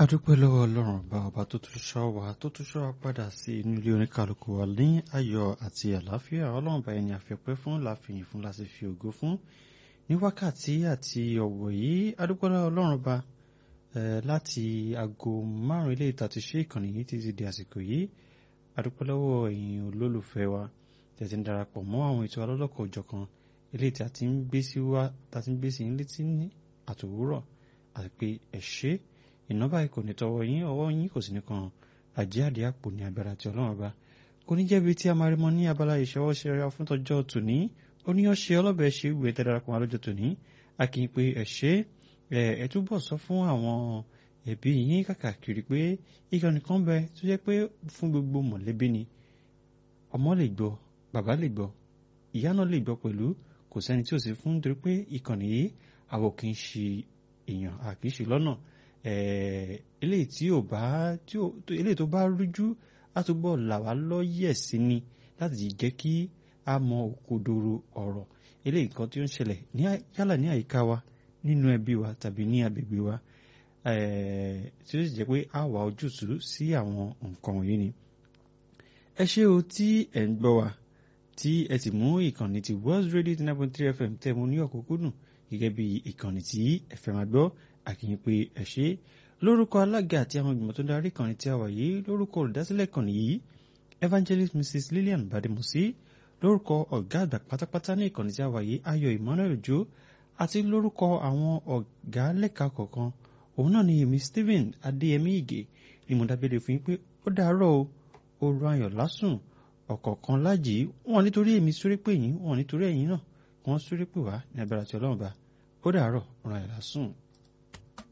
adúpẹ́ lọ́wọ́ ọlọ́run ọba ọba tó tún ṣọ́ wa tó tún ṣọ́ wa padà sí inú ilé oníkàlùkù wa ní ayọ̀ àti àlàáfíà ọlọ́run ọba ẹni àfẹ́pẹ́ fún láfihàn fún láti fi ògo fún ní wákàtí àti ọ̀wọ̀ yìí adúpẹ́ lọ́wọ́ ọlọ́run ọba láti aago márùn-ún ilé ìta ti ṣe ìkànnì yìí títí di àsìkò yìí adúpẹ́ lọ́wọ́ ẹ̀yin olólùfẹ́ wa tẹ̀sí ń darapọ̀ mọ́ àwọn ètò alọ́lọ́kọ̀ òjọ̀kan ilé tí a ti ń gbé sí wa tá a ti ń gbé sí yín létí ní àtòwúrọ̀ àti pé ẹ ṣé iná báyìí kò ní tọwọ́ yín ọwọ́ yín kò sì ní kan àjíàdí àpò ní agbára tí ọlọ́run ọba kò ní jẹ́bi tí a máa rí mọ́ ní abala ìṣọwọ́ṣe ra fún tọjọ́ tòní oníyanṣe ọlọ́bẹ̀ ṣe ìwé tẹ́ darapọ̀ wọn lọ́jọ́ tòní a kì í pé ẹ ṣé ẹ túbọ̀ sọ fún àwọn ẹbí yín kàkàkiri pé ìkànnì kan bẹ tó jẹ́ pé fún gbogbo mọ̀lẹ́bí ni ọmọ lè gbọ́ bàbá lè gbọ́ ìyá náà lè gbọ́ pẹ̀lú kò sẹ́ni tí ò sí fún nítorí pé ìkànnì yìí àwọn kì í ṣe èèyàn àkì í ṣe lọ́nà eléyìí tí ò bá eléyìí tó bá rújú á túbọ̀ là wá lọ́yẹ̀ sí ni láti jẹ́ kí a mọ òkodoro ọ̀rọ̀ eléyìí kan tí ó ń ṣẹlẹ̀ yálà ní àyíká wa nínú ẹbí wa tàbí ní agbègbè wa tí ó sì jẹ́ pé a wà ojútùú sí àwọn nǹkan wọ̀nyí ni. ẹ ṣé o tí ẹ̀ ń gbọ́ wa tí ẹ sì mú ìkànnì ti World Radio nine point three FM tẹ́ mu ní ọ̀kúnkúndùn gẹ́gẹ́ bí ìkànnì tí ẹ fẹ́ máa gbọ́ àkìyìn pé ẹ ṣé lórúkọ alága àti àwọn ìgbìmọ̀ tó ń darí ìkànnì tí a wà yìí lórúkọ olùdásílẹ̀ ìkànnì yìí Evangelist Mrs Lillian Bademosi lórúkọ ọ̀gá àgbà pátápátá ní ìkànnì tí a wà yìí Ayọ̀ Emmanuel Ojo àti lórúkọ àwọn ọ̀gá lẹ́ka kọ̀ọ̀kan òun náà ni èmi Stephen Adéyẹmí Ìgè ni mo dábẹ́lẹ̀ fún yín pé ó dàárọ̀ o oorun ayọ̀ lásùn ọ̀kọ̀ọ̀kan lájì wọn nítorí èmi sórí pè yín wọn nítorí ẹ̀yin náà wọn sórí pè wá ní agbára tí Ọlọ́run bá ó dàárọ̀ oorun ayọ̀ lásùn.